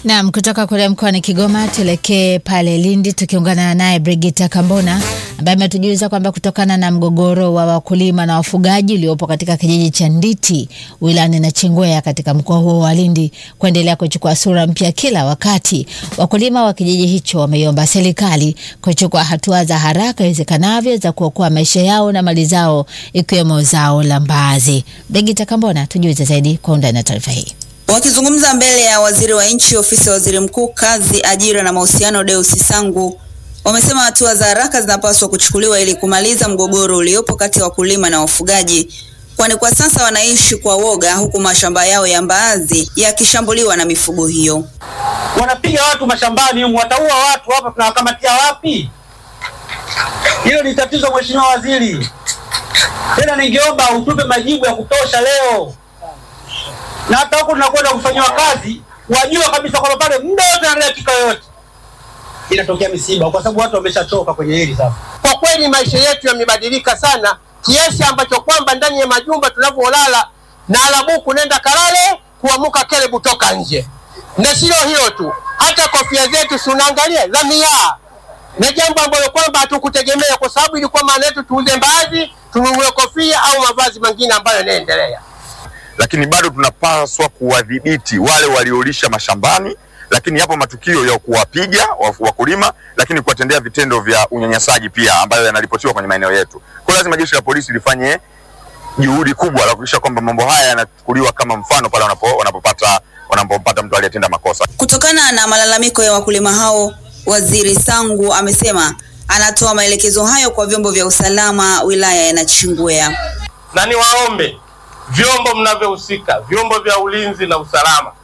Naam, kutoka kule mkoani Kigoma tuelekee pale Lindi tukiungana naye Brigita Kambona ambaye ametujuza kwamba kutokana na mgogoro wa wakulima na wafugaji uliopo katika kijiji cha Nditi wilayani Nachingwea katika mkoa huo wa Lindi kuendelea kuchukua sura mpya kila wakati, wakulima wa kijiji hicho wameiomba serikali kuchukua hatua za haraka iwezekanavyo za kuokoa maisha yao na mali zao ikiwemo zao la mbaazi. Brigita Kambona, tujuze zaidi kwa undani na taarifa hii. Wakizungumza mbele ya waziri wa nchi ofisi ya waziri mkuu kazi, ajira na mahusiano, Deus Sangu, wamesema hatua za haraka zinapaswa kuchukuliwa ili kumaliza mgogoro uliopo kati ya wakulima na wafugaji, kwani kwa sasa wanaishi kwa woga, huku mashamba yao ya mbaazi yakishambuliwa na mifugo hiyo. Wanapiga watu mashambani humu, wataua watu hapa, tunawakamatia wapi? Hilo ni tatizo, mheshimiwa waziri. Tena ningeomba utupe majibu ya kutosha leo na hata huko tunakwenda kufanyiwa kazi, wajua kabisa kwamba pale muda wote na dakika yoyote inatokea misiba, kwa sababu watu wameshachoka kwenye hili sasa. Kwa kweli maisha yetu yamebadilika sana kiasi ambacho kwamba ndani ya majumba tunavyolala na alabuku nenda kalale, kuamuka kelebu toka nje. Na sio hilo tu, hata kofia zetu si unaangalia za miaa, na jambo ambalo kwamba hatukutegemea, kwa sababu ilikuwa maana yetu tuuze mbaazi, tununue kofia au mavazi mengine ambayo yanaendelea lakini bado tunapaswa kuwadhibiti wale waliolisha mashambani, lakini yapo matukio ya kuwapiga wakulima, lakini kuwatendea vitendo vya unyanyasaji pia ambayo yanaripotiwa kwenye maeneo yetu. Kwa hiyo lazima jeshi la polisi lifanye juhudi kubwa la kuhakikisha kwamba mambo haya yanachukuliwa kama mfano pale wanapo, wanapopata wanapopata mtu aliyetenda makosa. Kutokana na malalamiko ya wakulima hao, Waziri Sangu amesema anatoa maelekezo hayo kwa vyombo vya usalama wilaya ya Nachingwea. Na niwaombe vyombo mnavyohusika, vyombo vya ulinzi na usalama,